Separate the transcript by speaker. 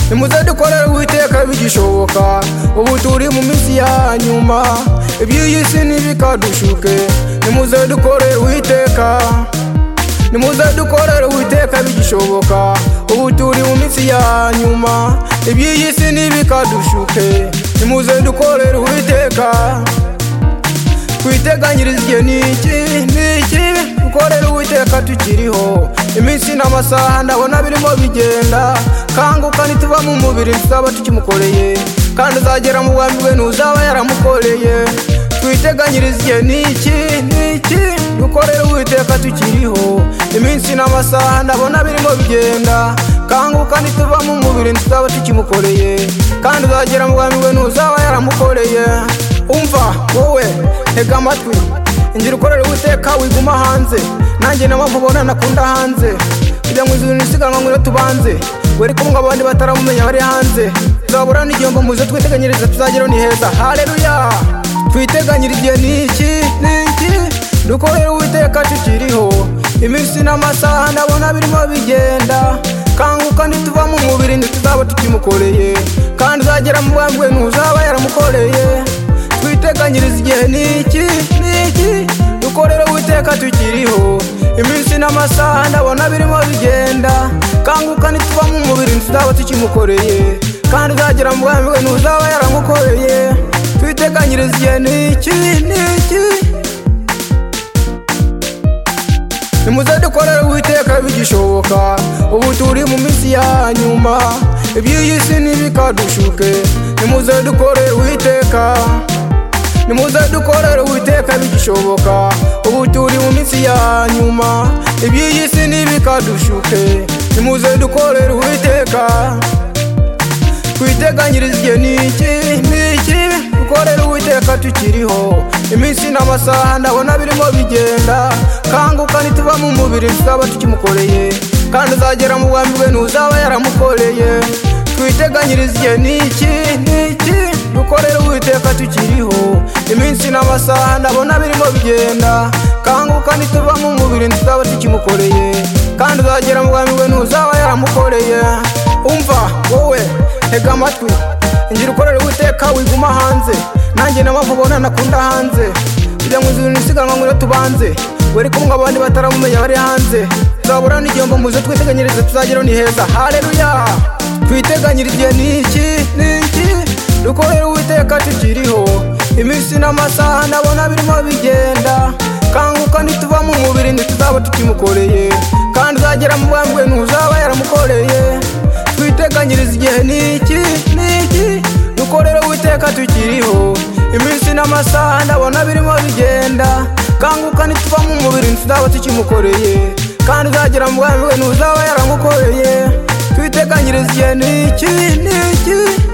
Speaker 1: nimuze dukorere uwiteka bigishoboka ubu turi mu minsi ya nyuma iby'iyi si ntibikadushuke nimuze dukorere uwiteka nimuze dukorere uwiteka bigishoboka ubu turi mu minsi ya nyuma iby'iyi si ntibikadushuke nimuze dukorere uwiteka twiteganyirize igihe ni iki ni iki dukorere uwiteka tukiriho iminsi n'amasaha ndabona birimo bigenda kanguka ntituva mu mubiri tuzaba tukimukoreye kandi uzagera mu bwami bwe ntuzaba yaramukoreye twiteganyirize igihe ni iki ni iki dukorere uwiteka tukiriho iminsi n'amasaha ndabona birimo bigenda kanguka ntituva mu mubiri tuzaba tukimukoreye kandi uzagera mu bwami bwe ntuzaba yaramukoreye umva wowe tega amatwi ingira ukorera uwiteka wiguma hanze nanjye na mpamvu ubona nakunda hanze kujya mu izuru isiganwa ngwino tubanze wari kumwe abandi bataramumenya bari hanze tuzabura n'igihombo muze twiteganyiriza tuzageraho ni heza haleluya twiteganyiriza igihe ni iki ni iki dukorere uwiteka tukiriho iminsi n'amasaha ndabona birimo bigenda kanguka ntituva mu mubiri ntituzaba tukimukoreye kandi uzagera mu bwami bwe ntuzaba yaramukoreye twiteganyiriza igihe ni iki ni iki dukorere uwiteka tukiriho iminsi n'amasaha ndabona birimo bigenda kanguka ntituva mu mubiri ntituzaba tukimukoreye kandi uzagera mu bwami bwe ntuzaba yaramukoreye twiteganyiriza igihe ni iki ni iki nimuze dukorere uwiteka bigishoboka ubu turi mu minsi ya nyuma iby'iyi si ntibikadushuke nimuze dukorere uwiteka nimuze dukorere uwiteka bigishoboka ubu turi mu minsi ya nyuma iby'iyi si ntibikadushuke nimuze dukorere uwiteka twiteganyiriza igihe ni iki ni iki dukorere uwiteka tukiriho iminsi n'amasaha ndabona birimo bigenda kanguka ntituva mu mubiri tuzaba tukimukoreye kandi uzagera mu bwami bwe ntuzaba yaramukoreye twiteganyiriza igihe ni iki ni iki dukorere uwiteka tukiriho iminsi n'amasaha ndabona birimo bigenda kanguka ntituva mu mubiri tuzaba tukimukoreye kandi uzagera mu bwami bwe ntuzaba yaramukoreye umva wowe tega amatwi ingira ukorere uwiteka wiguma hanze nanjye na mpamvu ubona nakunda hanze kujya mu izuru isiganwa ngwino tubanze wari kumwe abandi bataramumenya bari hanze tuzabura n'igihombo muze twiteganyirize tuzageraho ni heza haleluya twiteganyirize igihe ni iki ni iki dukorere uwiteka tukiriho iminsi n'amasaha ndabona birimo bigenda kanguka ntituva mu mubiri ntituzaba tukimukoreye kandi uzagera mu bwami bwe ntuzaba yaramukoreye twiteganyirize igihe ni iki ni iki dukorere uwiteka tukiriho iminsi n'amasaha ndabona birimo bigenda kanguka ntituva mu mubiri ntituzaba tukimukoreye kandi uzagera mu bwami bwe ntuzaba yaramukoreye twiteganyirize igihe ni iki ni iki